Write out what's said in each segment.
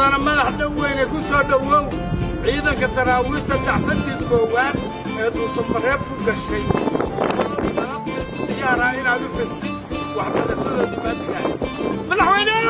mudana madax dhoweyne ku soo dhowow ciidanka daraawiista dacfadii koowaad ee dhuusamareeb ku gashay diyaaraa inaad u festid waxbarashadoodii maadigahay madaxweyne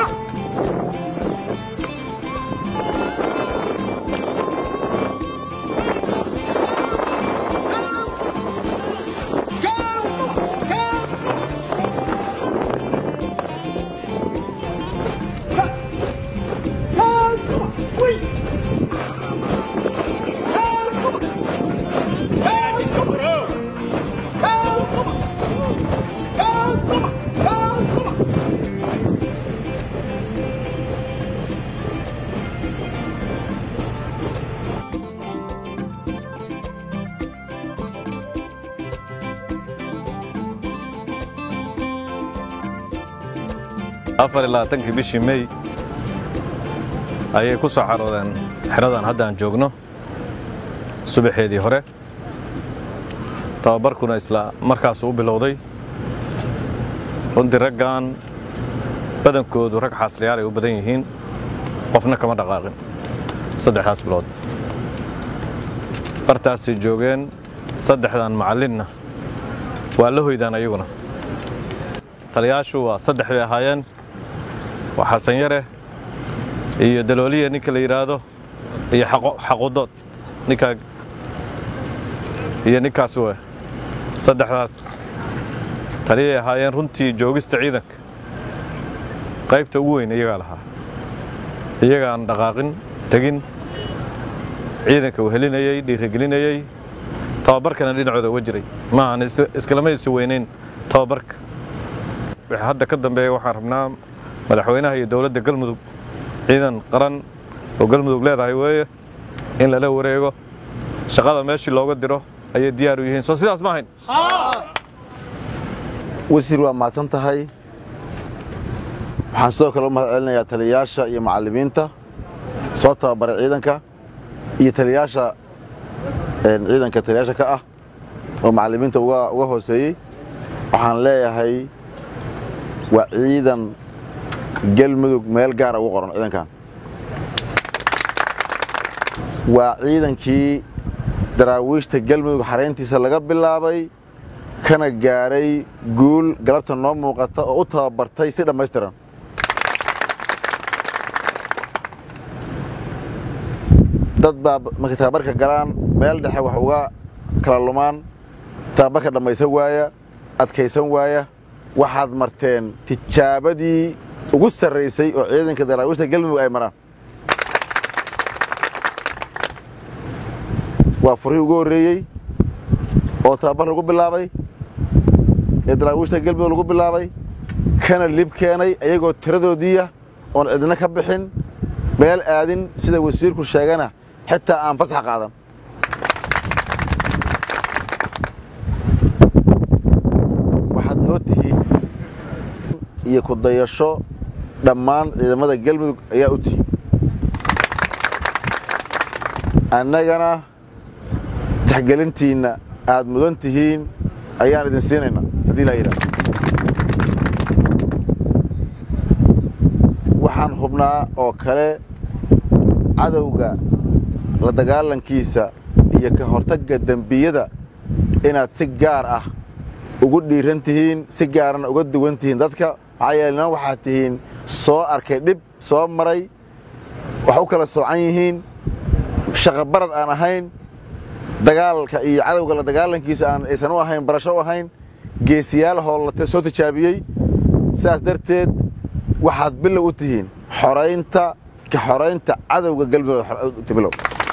afar iyo labaatankii bishii mey ayay ku soo caroodeen xeradan hadda aan joogno subaxeedii hore tababarkuna isla markaasuu u bilowday runtii raggan badankoodu rag xaasliyaal ay u badan yihiin qofna kama dhaqaaqin saddexdaas bilood bartaasay joogeen saddexdan macallinna waa la hoydaan ayaguna taliyaashu waa saddex bay ahaayeen waa xasan yare iyo dalooliya ninka la yidhaahdo iyo xaqudood ninkaa iyo ninkaas we saddexdaas taliyay ahaayeen runtii joogista ciidanka qaybta ugu weyn iyagaa lahaa iyagaan dhaqaaqin tegin ciidanka uu helinayey dhiirigelinayey tababarkana dhinacooda uga jiray maahan iskalama isi weynayn tababarka wixii hadda ka dambeeya waxaan rabnaa madaxweynaha iyo dowladda galmudug ciidan qaran oo galmudug leedahay weeye in lala wareego shaqada meeshii looga diro ayay diyaar u yihiin soo sidaas ma ahayn wasiir waa mahadsan tahay waxaan sidoo kale u mahad celinayaa taliyayaasha iyo macallimiinta soo tababaray ciidanka iyo taliyayaasha ciidanka taliyayaasha ka ah oo macallimiinta uga hooseeyey waxaan leeyahay waa ciidan galmudug meel gaara ugu qoran ciidankan waa ciidankii daraawiishta galmudug xarayntiisa laga bilaabay kana gaadhay guul galabta noo muuqata oo u tababartay si dhammaystiran dad baa markay tababarka galaan meel dhexe wax uga kala lumaan tababarka dhammaysan waaya adkaysan waaya waxaad marteen tijaabadii ugu sarraysay oo ciidanka daraawiishta galmudug ay maraan waa furihii ugu horreeyey oo tababar lagu bilaabay ee daraawiishta galmudug lagu bilaabay kana lib keenay ayagoo tiradoodiiya oon cidna ka bixin meel aadin sida wasiirku sheegana xitaa aan fasax qaadan waxaad noo tihiin iyo ku dayasho dhammaan ciidamada galmudug ayaa u tihiin annagana taxgelintiinna aad mudan tihiin ayaan idin siinaynaa haddii laa yidhaha waxaan hubnaa oo kale cadowga la dagaalankiisa iyo ka hortagga dembiyada inaad si gaar ah ugu dhiiran tihiin si gaarana uga duwan tihiin dadka maxaa yeele niman waxaad tihiin soo arkay dhib soo maray wax u kala soocan yihiin shaqabarad aan ahayn dagaalka iyo cadowga la dagaalankiisa aan aysan u ahayn barasho u ahayn geesiyaal hoollate soo tijaabiyey sidaas darteed waxaad bilow u tihiin xoraynta ka xoraynta cadowga galmudug bilow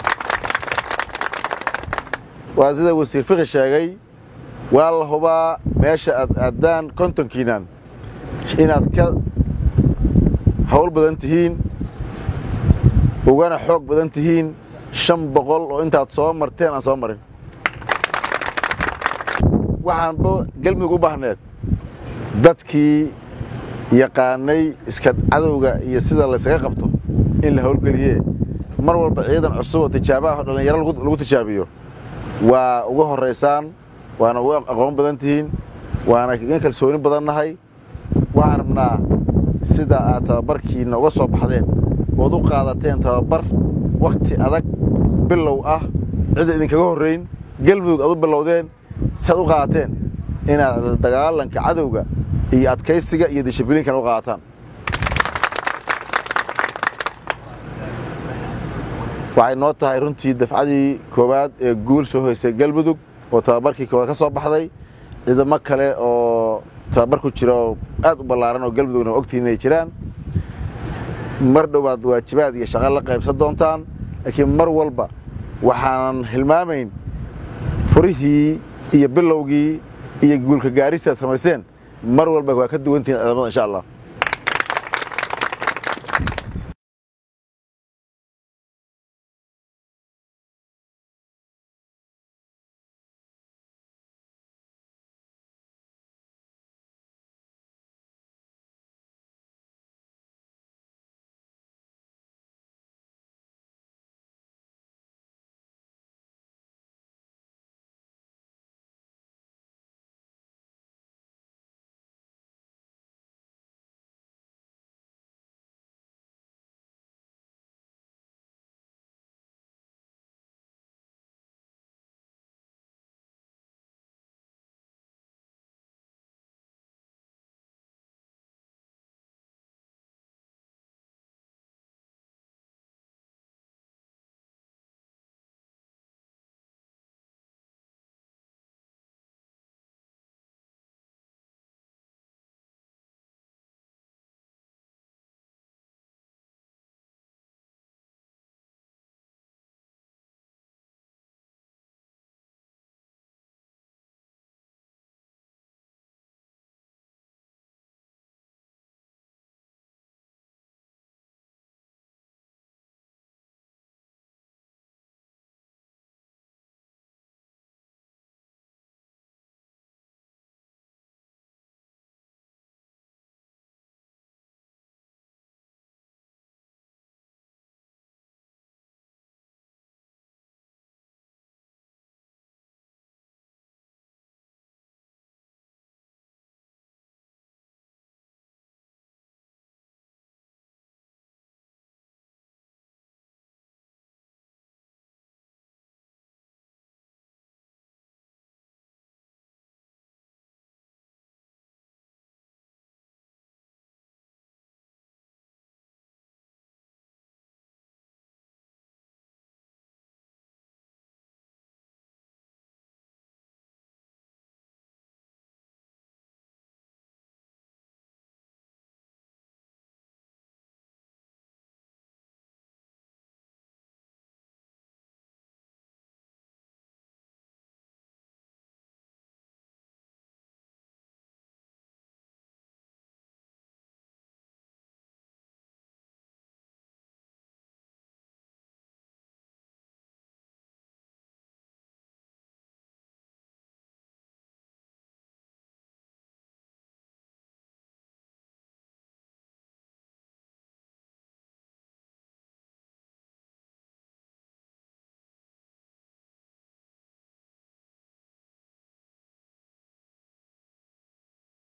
waa sida wasiir fikhi sheegay waa la hubaa meesha aad aaddaan kontonkiinan inaad ka hawl badan tihiin ugana xoog badan tihiin shan boqol oo intaad soo marteen aan soo marin waxaanba galmudug u baahneed dadkii yaqaanay iska cadowga iyo sida laysaga qabto in la howlgeliye mar walba ciidan cusub oo tijaabaah oo dhallinyaro lagu tijaabiyo waa uga horaysaan waana uga aqoon badan tihiin waana kaga kalsooni badan nahay waxaan rabnaa sida aad tababarkiinna uga soo baxdeen ood u qaadateen tababar wakhti adag bilow ah cidda idinkaga horrayn galmudug aad u bilowdeen si aad u qaadateen inaad dagaalanka cadowga iyo adkaysiga iyo dishibliinkana u qaadataan waxay noo tahay runtii dafcadii koowaad ee guul soo hoysay galmudug oo tababarkii koowaad ka soo baxday ciidamo kale oo tababar ku jira oo aad u ballaaran oo galmudugna ogtihiin inay jiraan mar dhowaad waajibaad iyo shaqo la qaybsan doontaan laakiin mar walba waxaanan hilmaamayn furihii iyo bilowgii iyo guulka gaaristaad samayseen mar walba waa ka duwantihiin ciidamada insha allah